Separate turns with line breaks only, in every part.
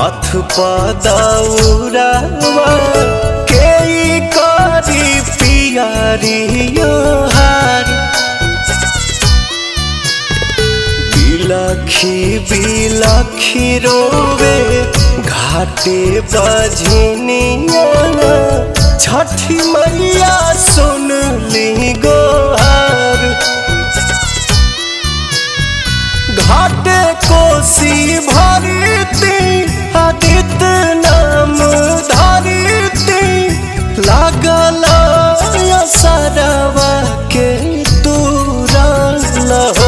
माथ पदौरावा के करी पियारियो हार बिलखी बिलखी रोवे घाटे बजनिया छठी मैया सुन ली गोहार घाटे कोसी भरती आदित्य नाम धरती लागल सरवा के तुरल हो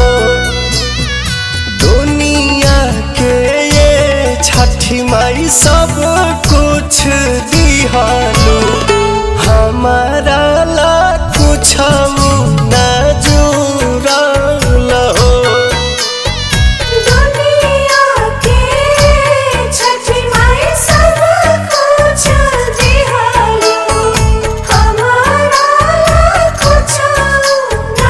दुनिया के ये छठी माई सब कुछ दिहालू हमारा ला कुछ न जुड़ल हो
दुनिया के छठी माई सब कुछ दिहालो हमारा कुछ ना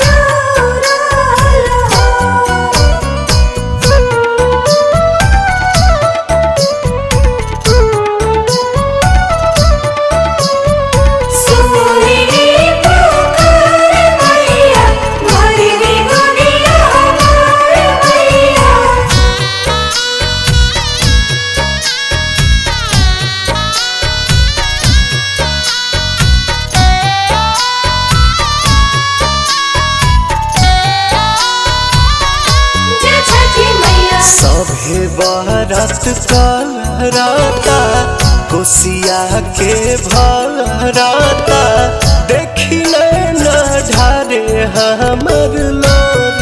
जुड़लो सोनी पुकार मैया मोरी गुनिया हमार मैया जय छठी मैया
सभे बारत करता कोसिया के भरता देखी न ढारे हमर लोर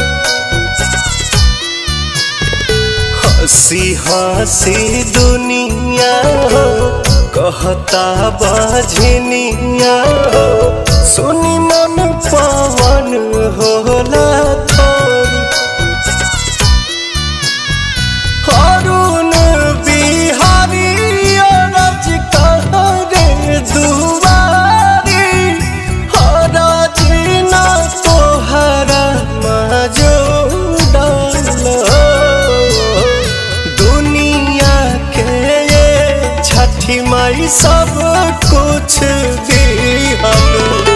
हंसी हंसी दुनिया हो कहता बजनिया हो सुनी मन पवन होला थोरी अरुण बिहारी अरज कहरे दुआरी हरज न तोहरा मजूदल दुनिया के ये छठी माई सब कुछ दिहल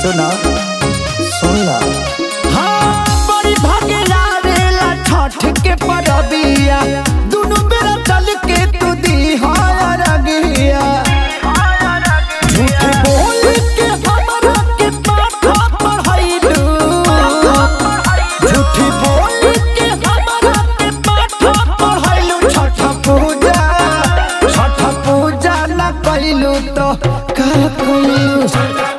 सुना सुन ला
हाँ, बड़ी भागे आवेला छठ के परबिया दुनु बेरा चल के तू दी हार गिया झूठ बोल के हमरा के पाठा पढ़ाइलू झूठ बोल के हमरा के पाठा पढ़ाइलू छठ पूजा छठ पूजा न कइलू तो का कइलू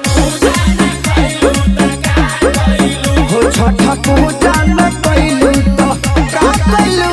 हो छठ पूजा न कइलू तो का कइलू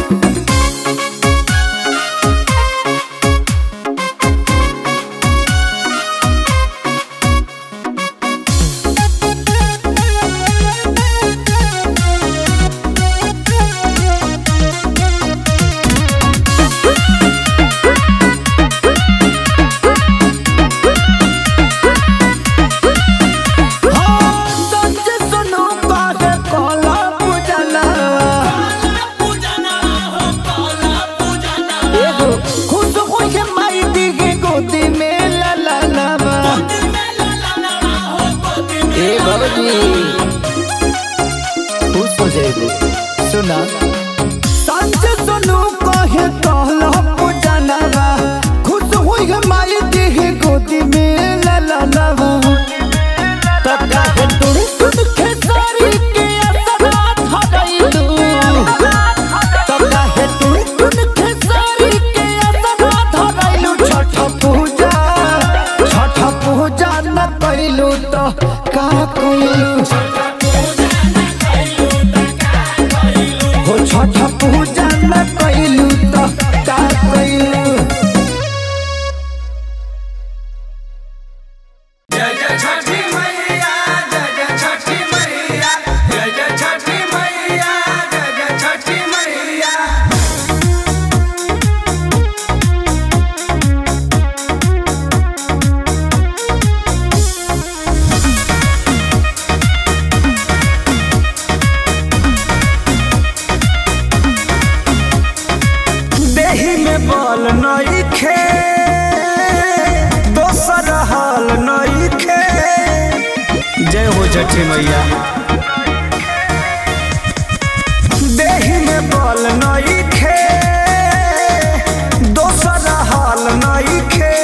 हाँ, सच सुनो बात कोला पूजना एगो खुश होके माई दी के गोदी में ला ला लावा
ए बाबूजी खुश हो जाएगी सुना
सच सुनो कहे कहला पूजनवा खुश होके माई दी के गोदी में ला ला लावा तका है तुम तुम खेसारी के असरा धरैलू तका है तुम तुम खेसारी के असरा धरैलू छठ पूजा छठ पूजा न कइलू तो का कइलू हो छठ पूजा न कइलू तो का कइलू
जय जय छठी मैया जय जय छठी मैया जय जय छठी मैया जय जय छठी मैया
देही में बल नइखे दोसर हाल नइखे
जय हो छठी मैया
देही में बल नइखे दोसर हाल नइखे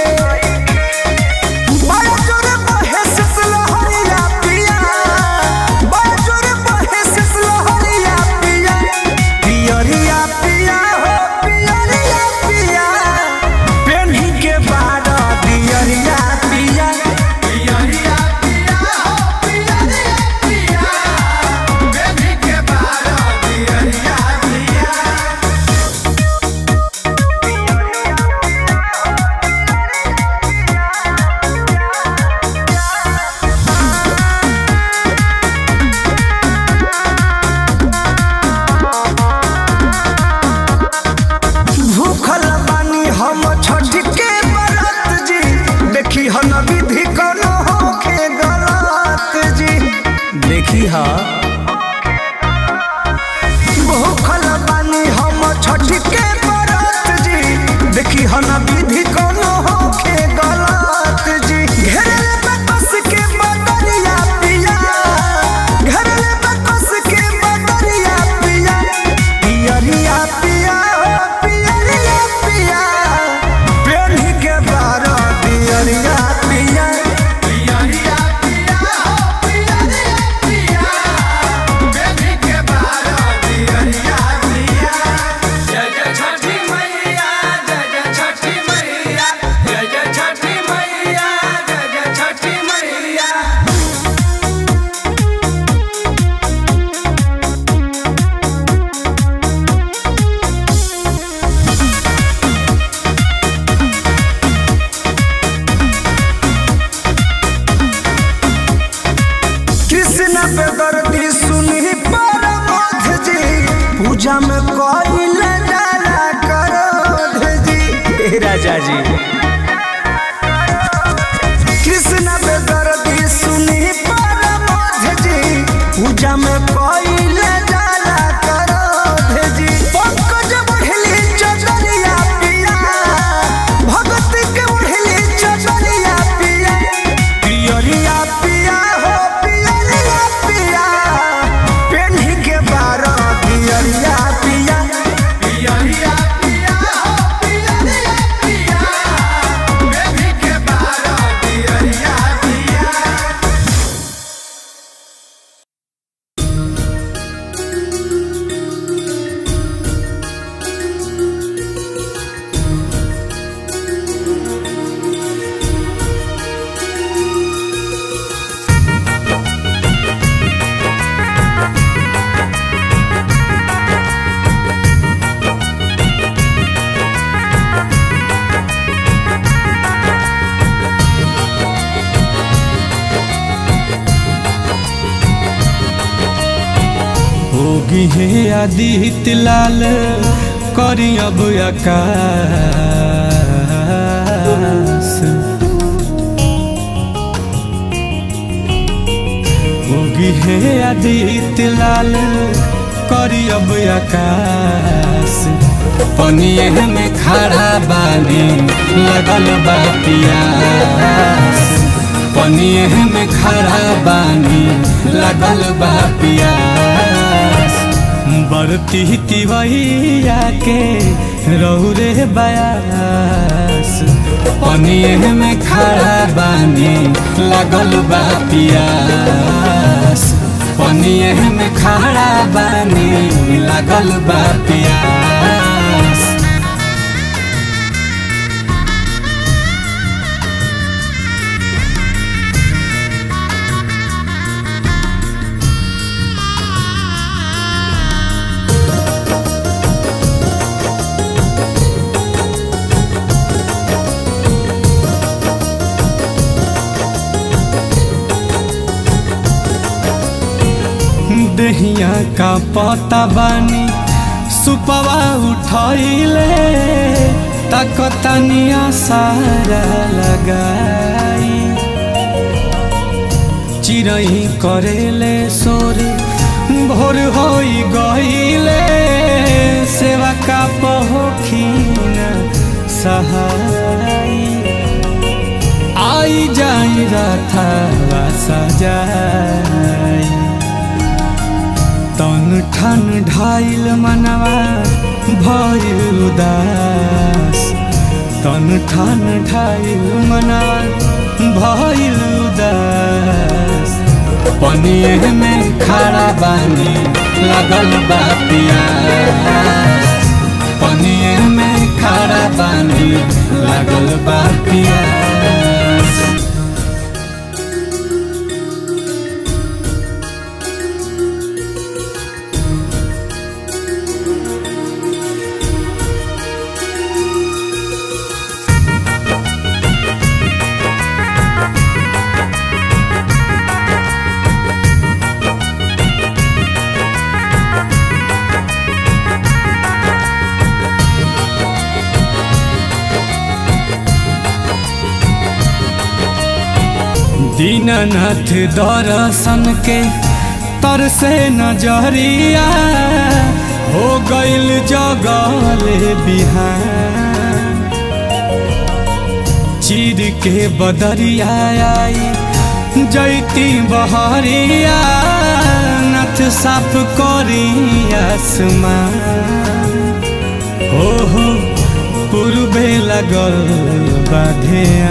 बड़ा जोर बहे सिसलहरिया पिया बड़ा जोर बहे सिसलहरिया पिया पियरिया पिया हो पियरिया पिया पेन्ही के बारा दियरिया पिया
पियरिया पिया हो पियरिया पिया बेबी के बारा पियरिया पिया
भूखल बानी हम छठ के बरत जी देखी हन विधि कोनो होखे गलत जी
देखी हा
भूखल बानी हम छठ के बरत जी देखी हन विधि कोनो होखे गलत जी घेरले बकस के बदरिया पिया घेरले बकस के बदरिया पिया पियरिया पिया हो पियरिया पिया पेन्ही के बारा पियरिया पिया
पियरिया पिया हो पियरिया पिया बेबी के बारा पियरिया पिया जय जय छठी मैया जय जय छठी मैया जय जय छठी मैया जय जय छठी मैया
कृष्ण पे दर्दी सुनी परमोध जी पूजा में कोई डाला करोध जी
हे राजा जी
कृष्ण पे दर्दी सुनी परमोध जी पूजा में कोई डाला करोध जी पंकज बढ़ली चचरिया पिया भगत के बढ़ली चचरिया पिया पियरिया पिया हो उगी है आदित्य लाल करी अब आकाश उगी है आदित्य लाल करी अब आकाश पनिए में खड़ा बानी लगल बा पियास पनिए में खड़ा बानी लगल बा पियास बरती तिवैया के रौरे बयास पनिए में खड़ा बानी लगल बा पियास पनिए में खड़ा बानी लगल बा पियास दहिया का पता बानी सुपवा उठैले तकतनिया सारा लगाई चिरई करेले सोर भोर होई गईले सेवा का पहोखीन सहाई आई जाई रथवा सजाई तन ठन ढाइल मनवा भइल उदास तन ठन ढाइल मनवा भइल उदास पनिए में खड़ा बानी लगल बा पियास पनिए में खड़ा बानी लगल बा पियास दीननाथ दर्शन के तरसे नजरिया हो गइल जगले बिहान चीर के बदरिया आई जैती बहरिया नथ साफ करी आसमान हो हो पूर्वे लगल बाधिया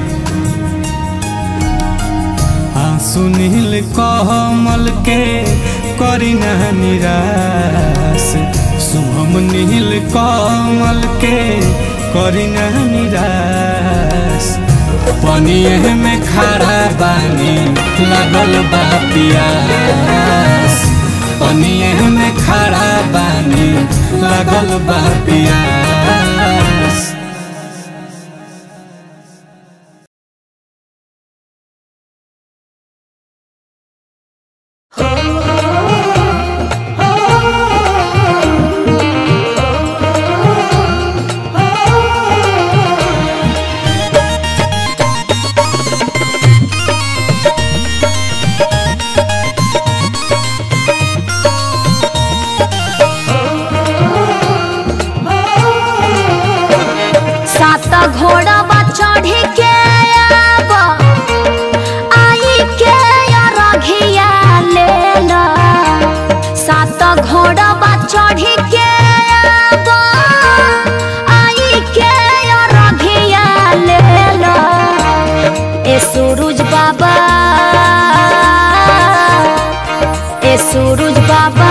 सुनील कमल के करीना निराश शुभम नील कमल के करीना निराश पनिए में खड़ा बानी लगल बा पियास पनिए में खड़ा बानी लगल बा पियास
सात घोड़ा बा चढ़ी के आब आई के रघिया ले ला सात घोड़ा बा चढ़ी के आब आई के रघिया ले ला ए सूरज बाबा ए सूरज बाबा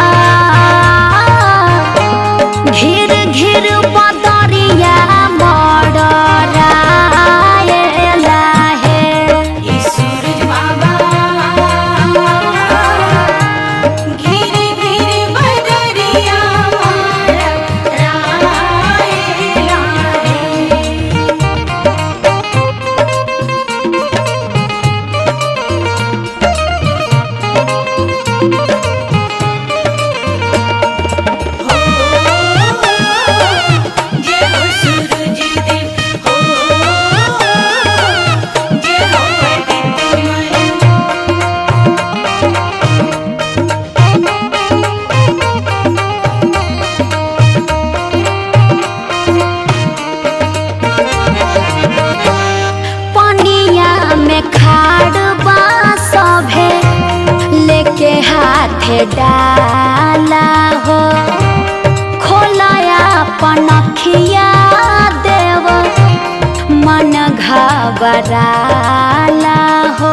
घिर घिर बदरिया मडराएला हे ई सूरज बाबा घिर घिर बदरिया मडराएला हे हाथे डाला हो खोलाया पनखिया देव मन घबराला हो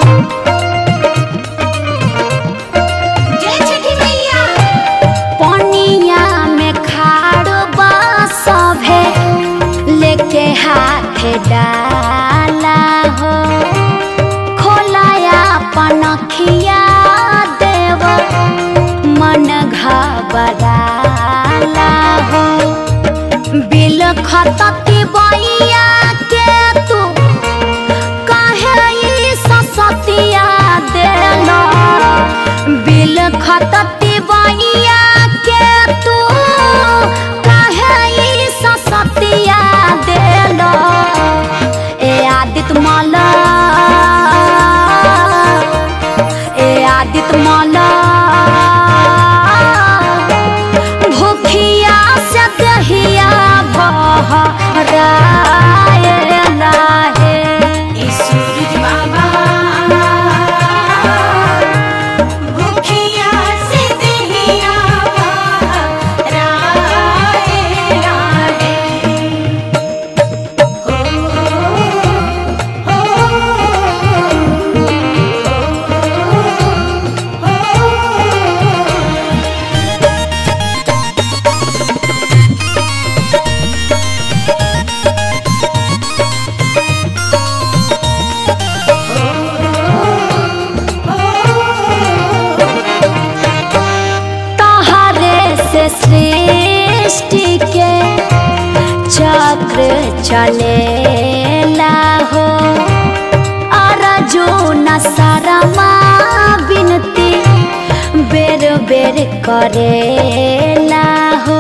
पनिया में खाड़ सभे लेके हाथे डाला हो खोलाया पनखिया देव मन घबराला हो बिल खतती बैया के तू काहे ई ससतिया देला बिल खतती बैया के तू काहे ई ससतिया देला ए आदित माला ए आदित माला भूखिया से दहिया भरायला हे
सूरज बाबा भूखिया से दहिया राए राहे हो हो
तहरे से सृष्टि के चक्र चलेला हो अर्जुन शर्मा बिनती बेर बेर करेला हो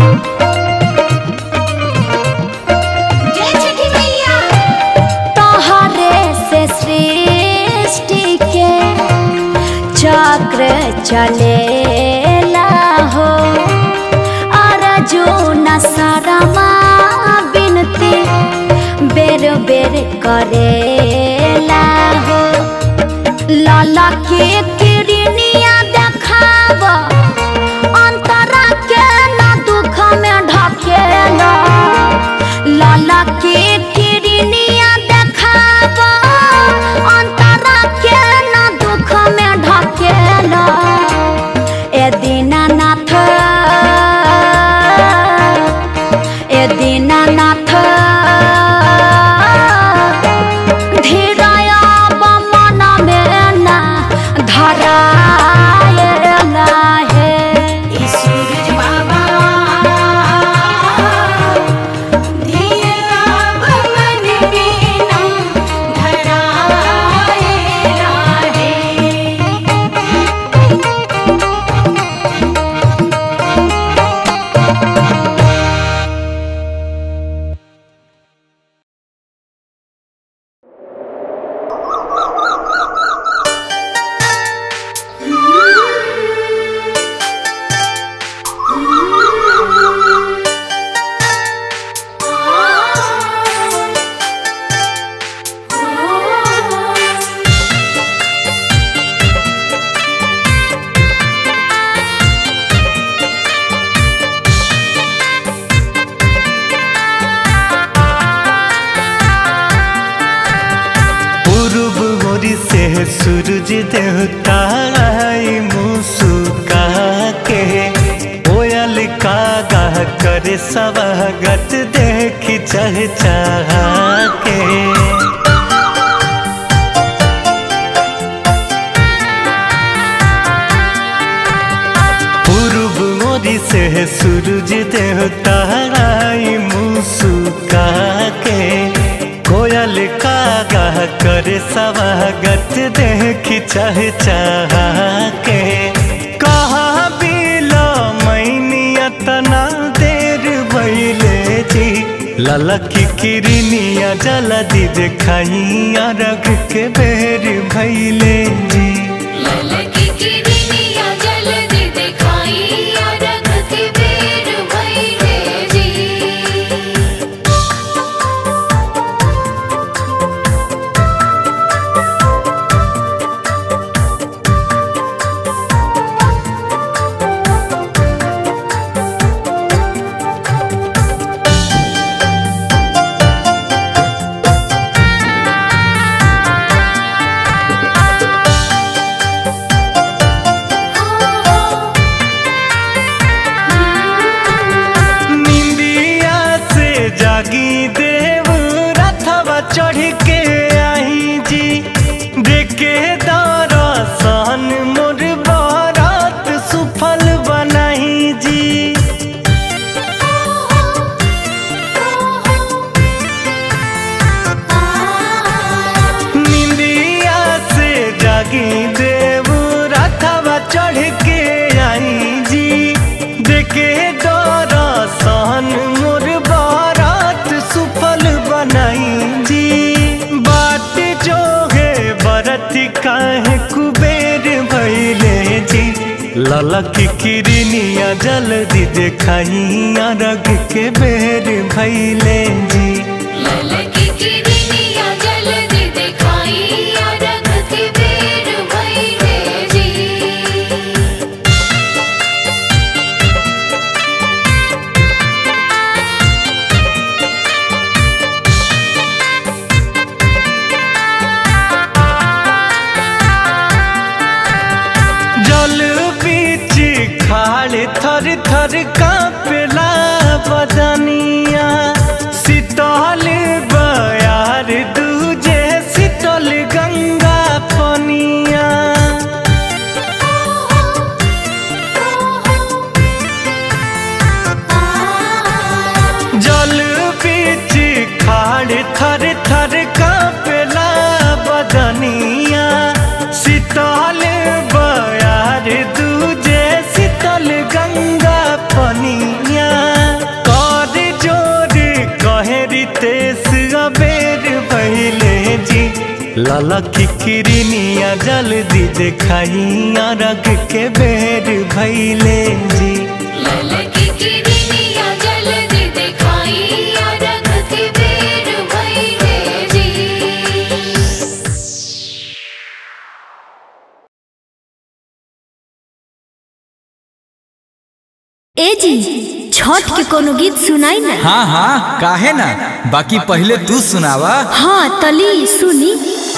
जय छठी मैया
तोहरे से सृष्टि के चक्र चलेला हो अर्जुन शर्मा बिनती बेर बेर करेला हो लाला के किरनिया देखाव अंतरा के ना दुख में ढकेला लाला के किरनिया देखाव अंतरा के ना दुख में ढकेला ए दीनानाथ ए दीनानाथ धीरया मन में ना धरायला हे
ई सूरज बाबा धीरा मन बिना धराए राहे
पूर्व ओरी से सूरज देवता आई मुस्का के कोयल कागा करे स्वागत देख चह के पूर्व ओरी से सूरज देवता आई मुस्का के कोयल कागा करे स्वागत देख चह के कहा बिलो मैनिया तना देर भैले जी ललकी किरनिया जला दी देखाइया रग के बेर भैले जी
ललकी किरनिया जल्दी दिखाई रख के बेर भइले जी
ए
लाला की किरनिया जल्दी देखाइया रग के बेर भैले जी
ललकी किरनिया जल्दी दिखाई अरग के बेर भइले जी
जल बीच खाड़ थर थर कांपला बदनिया शीतल बयार दूजे शीतल गंगा पनिया जल बीच खाड़ थर थर कांपला बदनिया शीतल बयार दूजे शीतल गंगा पनिया कर जोर कहे रितेश अबेर भैले जी लाला की किरनिया जल्दी देखाइया रग के बेर भैले जी
ललकी किरनिया जल्दी दिखाई अरग के बेर भइले जी
ए जी छठ के कोनो गीत सुनाई ना
हाँ हाँ काहे ना बाकी पहले तू सुनावा
हाँ तली सुनी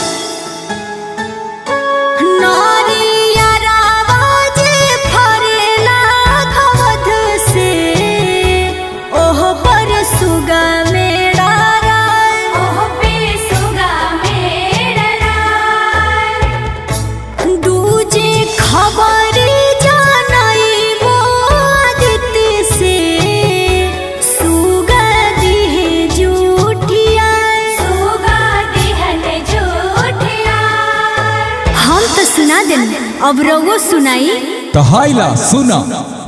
ओह पे सुगा मेरा राय
दूजे खबर जानई मोदित से सुगा दिहे जूठिया
सुगा दिहन जोठिया
हम तो सुना देन अब रउओ सुनाई
तो हाइला सुना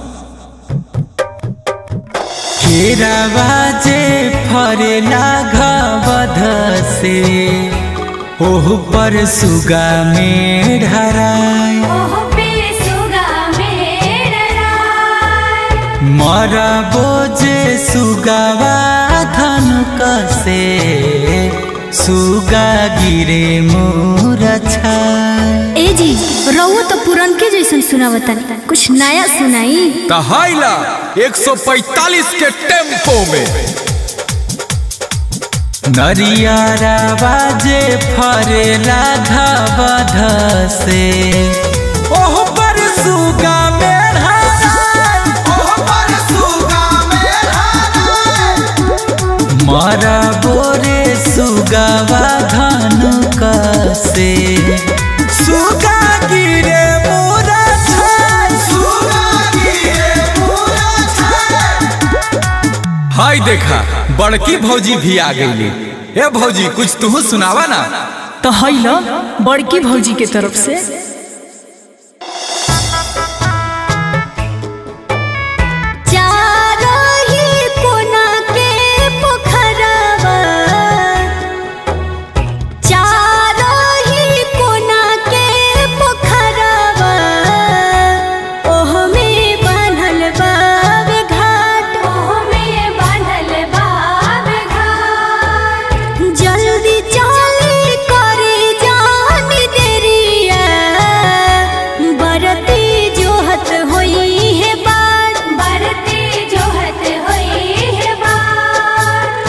केरावा जे फरेला घबध से ओह पर सुगा में ढराय
ओह पे सुगा मेरा राय
मरा बोझे सुगावा धन कसे सुगा गिरे मोर छाय
ए जी रउओ तो पुरन के जैसन सुनावतन कुछ नया सुनाई
तो हाइला 145 के टेम्पो में
नरियारा बाजे फरेला घबध से ओह पर सुगा में ढराय
ओह पर सुगा
मरा बोरे सुगावा धनु कसे सुगा गिरे मोरा छाय
हाय देखा बड़की भौजी भी आ गई ए भौजी कुछ तू सुनावा ना
तो हैला बड़की भौजी के तरफ से
चारही कोना के पोखरवा चारही कोना के पोखरवा ओह में बान्हल बावे घाट
ओह में बांधल बाब घाट
जल्दी चली करे जानी देरिया बरती जोहत होई है बात
बरती जोहत होई है बात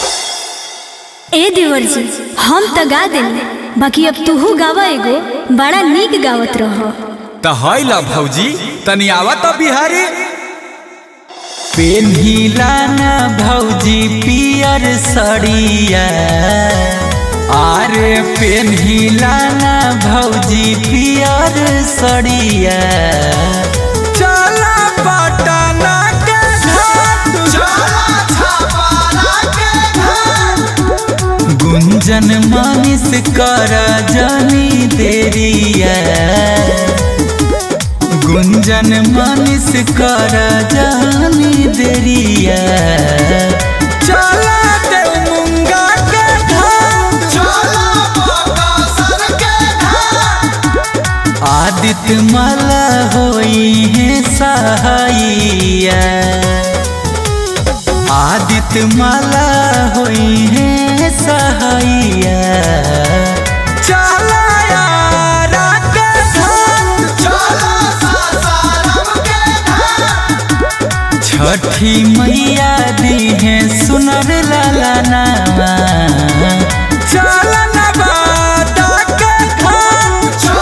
ए देवर जी हम तो गा देंगे बाकी अब तूहू गावा एगो बड़ा नीक गावत रहो
तो हाइला भौजी तनी आवा तो बिहारी
पेन्हिला ना भौजी पियर सड़िया आरे पेन्हिला ना भौजी पियर सड़िया चला पटना के घाट गुंजन मानिस कर जानी देरिया गुंजन मानिस कर जानी देरिया चला दे मुंगा के घाट आदित्य माला होई होई है सहाइया आदित्य माला होई है सहाइया चला यारा के धाम छठी मैया दी है सुनर लाला नामा चल नवादा के धाम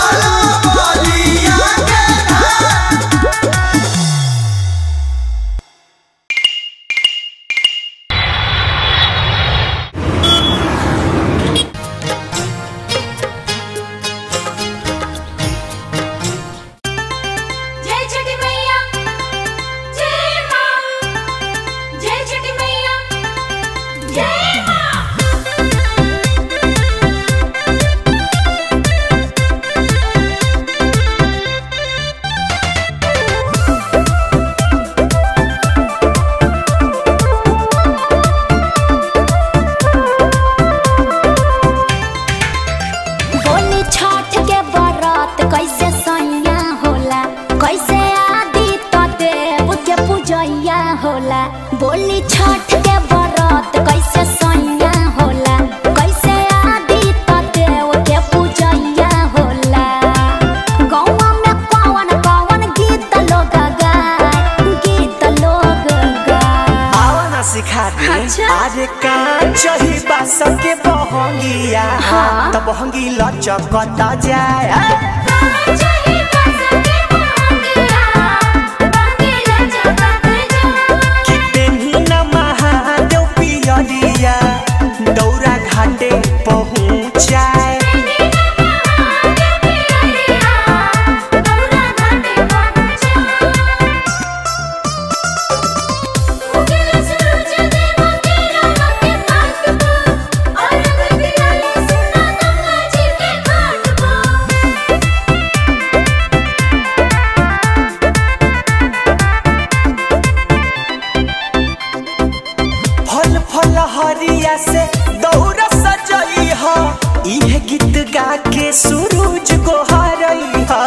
जय छठी मैया जय मां जय छठी मैया जय मां
बोली छठ के बरत कैसे सैया होला कैसे आदि तो देव के पूजैया होला बोली छठ के बरत कैसे सैया होला कैसे आदि तो देव के पूजैया होला गौवा में कौन कौन गीत लोग गाय गीत लोग गाय
आवा ना सिखा दे
अच्छा।
आज का चही बास के बहंगिया
हाँ।
तो बहंगी लचकता जाए
जय बसके बहंगिया बहंगिया जगत जा
कि तेनी न महादेव पियरिया दौरा घाटे पहुँचाए फल फल हरिया से दौरा सजई ह इहे गीत गा के सूरज गोहरई ह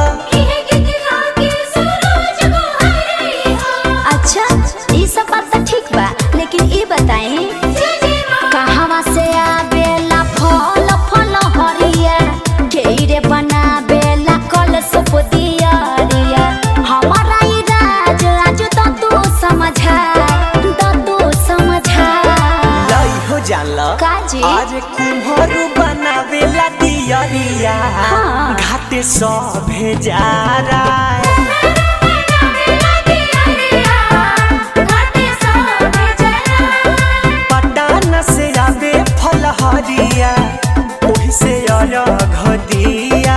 अच्छा ये सब बात तो ठीक बा लेकिन ये बताएं कहवा से आवेला फल फल हरिया केरे बनावेला कल सुप दियरिया हमारा ई राज आज तो तू समझा तो तू समझा
लई हो जाला
काजी?
आज कुम्हरू बनावेला दियरिया
हाँ।
घाटे सभे जा रहा पटान से आवे फल हरिया ओही से अरघ दिया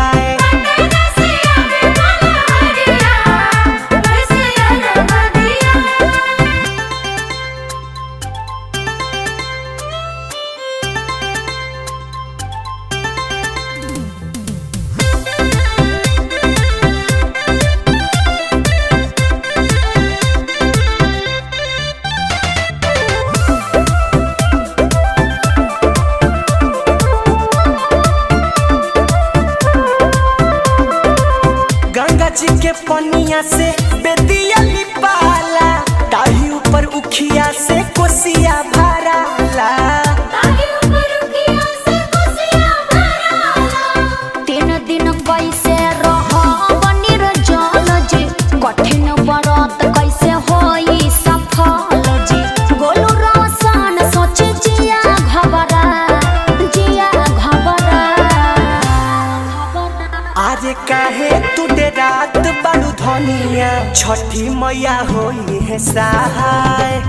गंगा जी के पनिया से बेदिया लिपाला ताही ऊपर उखिया से कोसिया भराला
तीन दिन कैसे रह बनिर जल जी कठिन व्रत कैसे होई सफल जी गोलू रोशन सोच जिया घबरा जिया घबरा
आज काहे तू दे रात बालू धनिया छठी मैया होई है सहाय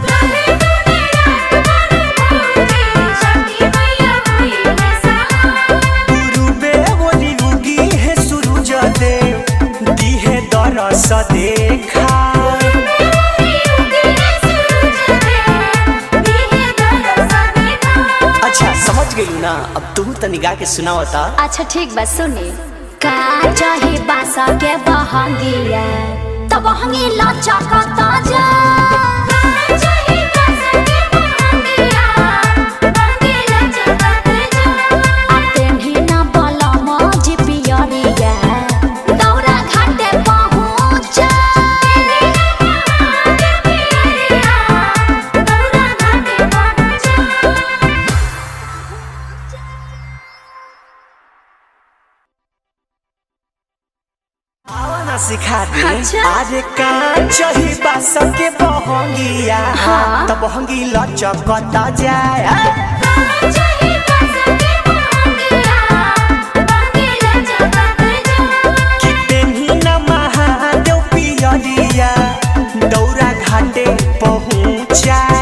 गुरुबे बोली उगी है सूरज देव दी है दरस देखा अच्छा समझ गई ना अब तू तनी गा के सुनावता
अच्छा ठीक बा सुनी का चाही बासा के बहंगिया तब बहंगी लचकता जा आ तेन्ही ना बलम जी पियरिया दौरा घाटे पहुँच
सिखा दे
अच्छा।
अरे का चही बास के बहंगिया
हाँ।
त बहंगी लचकत जाए
चाहे बसके बहंगिया बहंगिया जगत जा
कि तेन्ही न महादेव पियरिया दौरा घाटे पहुँचाए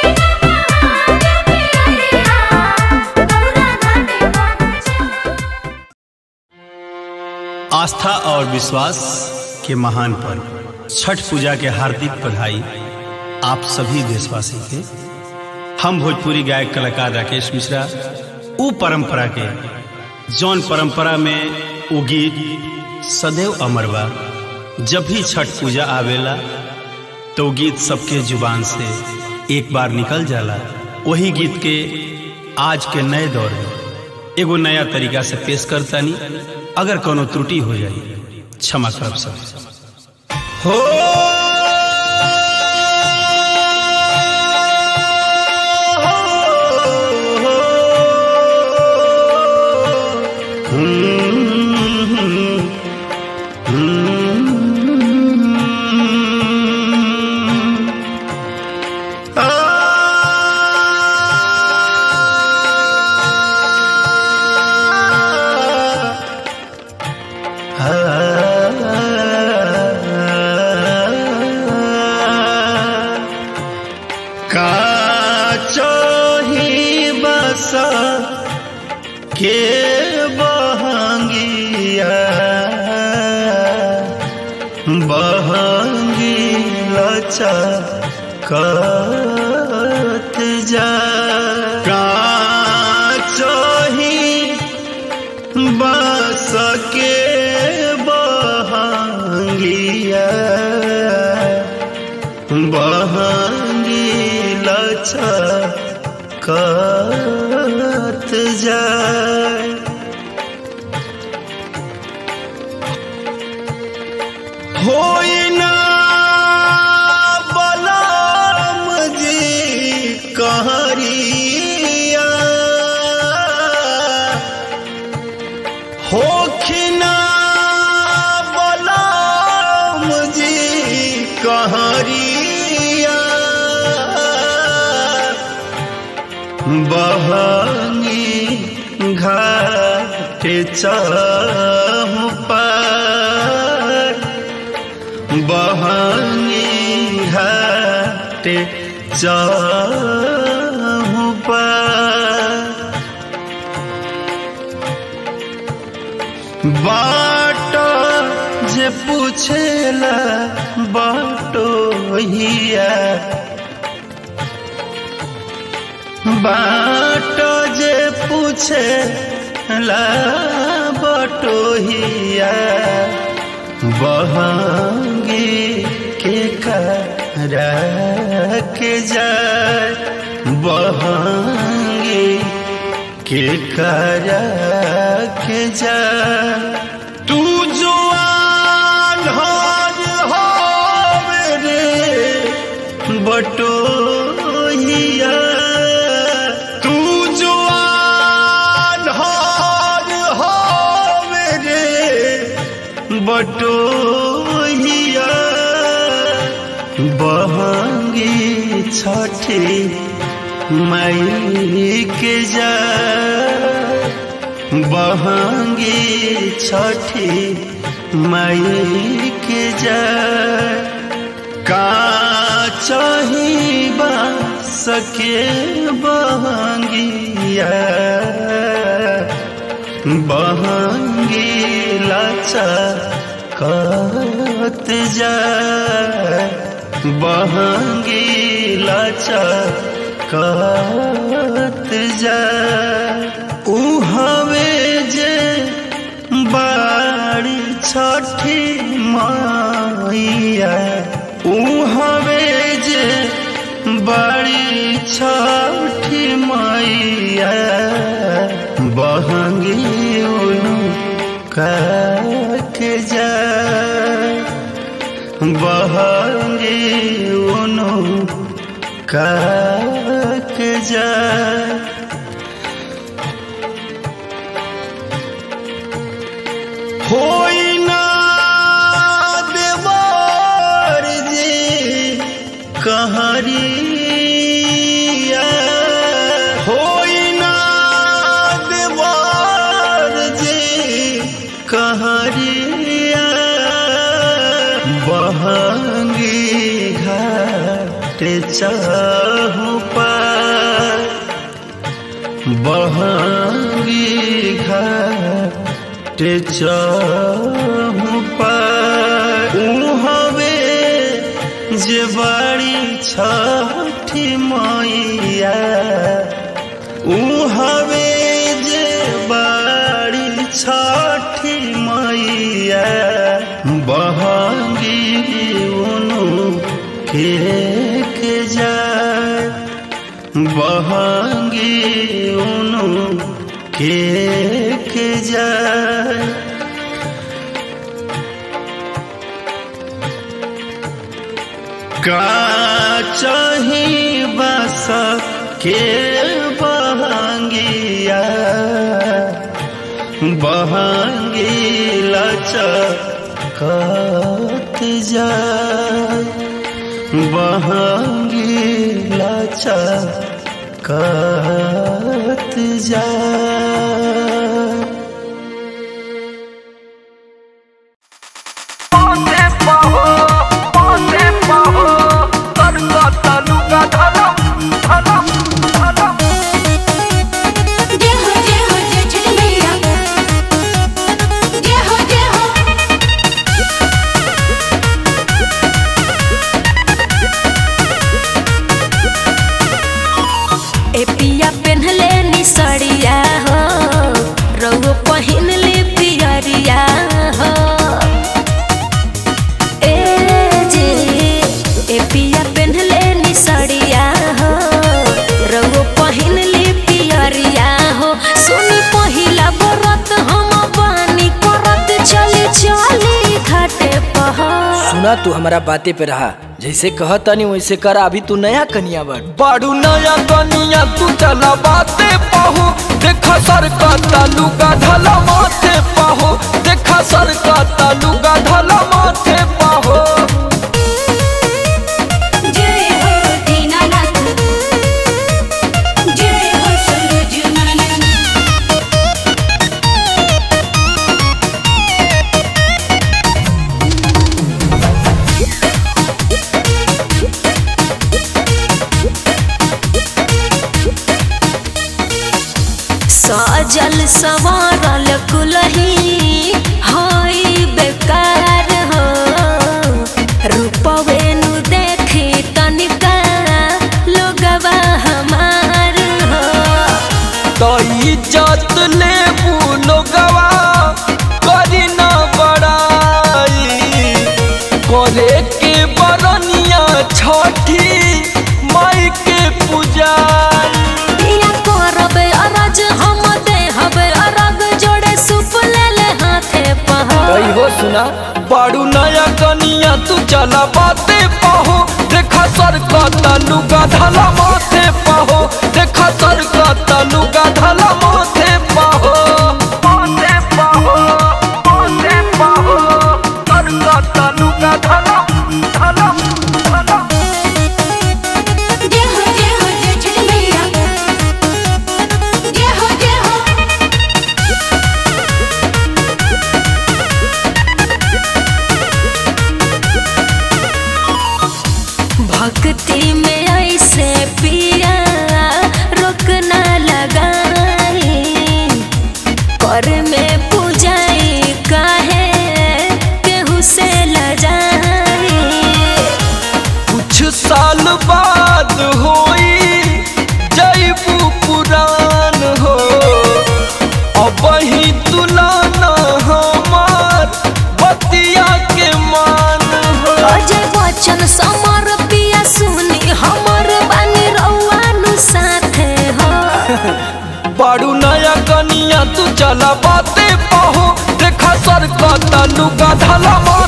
आस्था और विश्वास के महान पर्व छठ पूजा के हार्दिक बधाई आप सभी देशवासी के हम भोजपुरी गायक कलाकार राकेश मिश्रा उ परंपरा के जौन परंपरा में उ गीत सदैव अमर बा जब भी छठ पूजा आवेला तो उ गीत सबके जुबान से एक बार निकल जाला वही गीत के आज के नए दौर में एगो नया तरीका से पेश करतानी अगर कोनो त्रुटि हो जाए क्षमा करब सब
हो काचही बस के बहंगिया बहंगी लचकत जा काचही बस के बहंगिया बहंगी लचकत जाए होई ना बलराम जी कहरिया होखिना बलराम जी कहरिया बहंगी घाट चौपार बहंगी घाट चौपार बाट जे पूछेला बाटो हिया बाट जे पूछेला बाटो हिया बहंगी के करा के जाए बहंगी के करा के जा तू जो आन्हर हो मेरे बटोहिया तू जो आन्हर हो मेरे बटोहिया बहंगी छठी मई के जा बहंगी छठी मई के जा का चाही बा सके बहंगिया बहंगी लाचा कत जा बहंगी लाचा कत जा ऊ हवे जे बाड़ी छठी माइया ऊ हवे जे बाड़ी छठी माइया बहंगी उनु के जा बहंगी उनु के जा होई ना
कहरिया होई ना देवार जे कहरिया बहंगी घाट चाहू पार बहंगी घाट चाहू पार हवे जे बाड़ी छठी मैया ऊ हवे जे बाड़ी छठी मैया बहंगी उनु के के जाए बहंगी उनु के के जाए का चाही बस के बहंगिया बहंगी लचकत जाए बहंगी लचकत जाए
जय हो जय हो जय छठी मैया जय हो जय हो
ए पिया पेन्हले निसरिया हो रउओ पहिनले पियरिया हो ए जे ए पिया पेन्हले निसरिया हो रउओ पहिनले पियरिया हो सुनी पहिला बरत हम पानी करत चली चली घाटे पहाड़
सुना तू हमारा बातें पे रहा जैसे कहा तनी वैसे करा अभी तू नया कनिया बन
बाड़ू नया कनिया तू चला बाते पाहो देखा सर का तालू का ढला माथे पाहो देखा सर का तालू का ढला माथे पाहो
जय हो दीनानाथ जय हो सूरज नंदन
सजल सवारल कुलही हई बेकार हो रूपवेनु देखी तनिका लोगवा हमार हो
तो इज्जत ले लोगवा करी ना बड़ाई करे के बरनिया छठी माई के पूजाई
पिया करबे अरज हम देहबे अरग जोड़े सुप ले ले हाथे पहा
कही हो सुना
बाड़ू नया कनिया तू चला बाते पाहो देखा सर का तालू का ढला माथे पाहो देखा सर का तालू का ढला माथे पाहो माथे पाहो माथे पाहो सर का तालू का ढला ढला ढला
जय हो जय हो जय छठी मैया जय हो जय हो
भक्ति में ऐसे पिया रोकना लगाई कर में पूजाई काहे केहू से लजाई
कुछ साल बाद होई जैबू पुरान हो अब ही तुलाना हमार बतिया के मान हो
अजय बच्चन समर पिया सुनी हमर बानी रउआ नु साथे हो
बाड़ू नया कनिया तू चला बाते पाहो देखा सर का तालू का ढला मार